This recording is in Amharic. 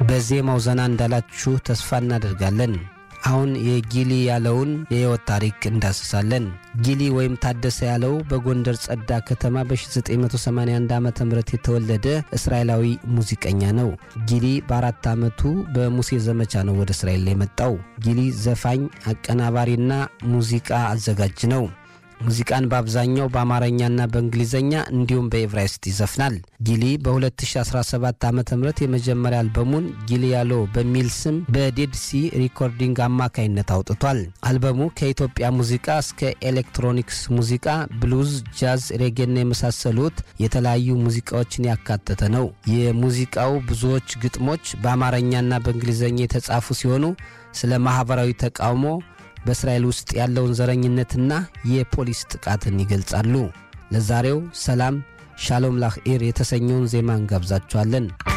በዜማው ዘና እንዳላችሁ ተስፋ እናደርጋለን። አሁን የጊሊ ያለውን የሕይወት ታሪክ እንዳስሳለን። ጊሊ ወይም ታደሰ ያለው በጎንደር ጸዳ ከተማ በ1981 ዓ ም የተወለደ እስራኤላዊ ሙዚቀኛ ነው። ጊሊ በአራት ዓመቱ በሙሴ ዘመቻ ነው ወደ እስራኤል የመጣው። ጊሊ ዘፋኝ፣ አቀናባሪና ሙዚቃ አዘጋጅ ነው። ሙዚቃን በአብዛኛው በአማርኛና በእንግሊዝኛ እንዲሁም በኤቭራይስጥ ይዘፍናል። ጊሊ በ2017 ዓ ም የመጀመሪያ አልበሙን ጊሊ ያሎ በሚል ስም በዴድሲ ሪኮርዲንግ አማካይነት አውጥቷል። አልበሙ ከኢትዮጵያ ሙዚቃ እስከ ኤሌክትሮኒክስ ሙዚቃ፣ ብሉዝ፣ ጃዝ፣ ሬጌና የመሳሰሉት የተለያዩ ሙዚቃዎችን ያካተተ ነው። የሙዚቃው ብዙዎች ግጥሞች በአማርኛና በእንግሊዝኛ የተጻፉ ሲሆኑ ስለ ማኅበራዊ ተቃውሞ በእስራኤል ውስጥ ያለውን ዘረኝነትና የፖሊስ ጥቃትን ይገልጻሉ። ለዛሬው ሰላም ሻሎም ላኽኢር የተሰኘውን ዜማ እንጋብዛችኋለን።